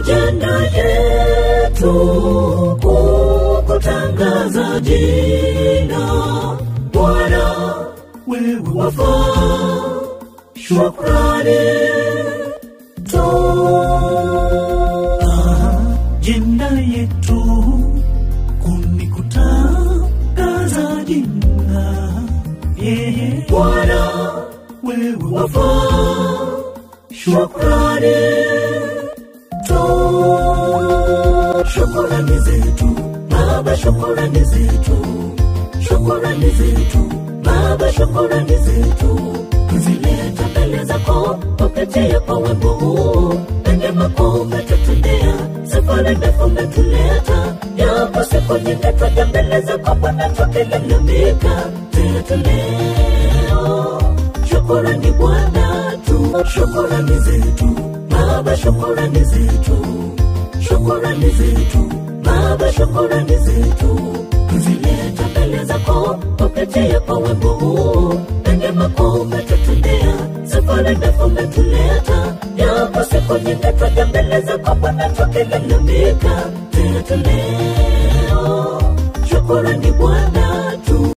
ajenda yetu kukutangaza jina Bwana, wewe wafaa shukrani toa ajenda yetu kunikutangaza jina yeye Bwana, wewe wafaa shukrani toa shukrani zetu Baba, shukrani zetu, shukrani zetu Baba, shukrani zetu tuzileta mbele zako kupitia kwa wimbo huu, pende mako umetutendea, safari ndefu umetuleta, yapo siku nyingi twaja mbele zako Bwana tukilalamika, zetu leo shukrani Bwana tu, shukrani zetu Baba, shukrani zetu, shukrani zetu Baba, shukrani zetu tuzileta mbele zako kupitia kwa wimbo huu, pende mako umetutendea, safari ndefu umetuleta, yapo siku nyingi twaja mbele zako Bwana tukilalamika, zetu leo shukrani Bwana tu